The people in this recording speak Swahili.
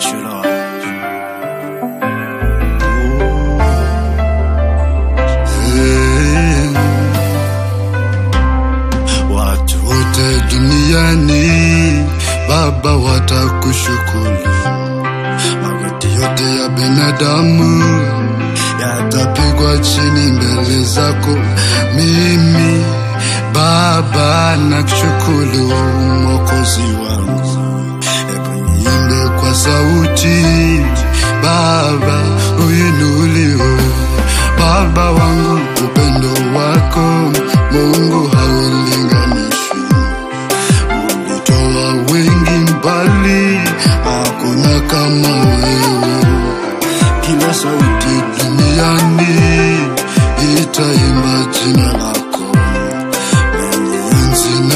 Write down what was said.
Thank you, Lord. Hey. Watu wote duniani Baba watakushukuru, magoti yote ya binadamu yatapigwa chini mbele zako. Mimi Baba nakushukuru, Mwokozi wangu, hebu niimbe kwa sauti, Baba uinuliwe, Baba wangu, upendo wako Mungu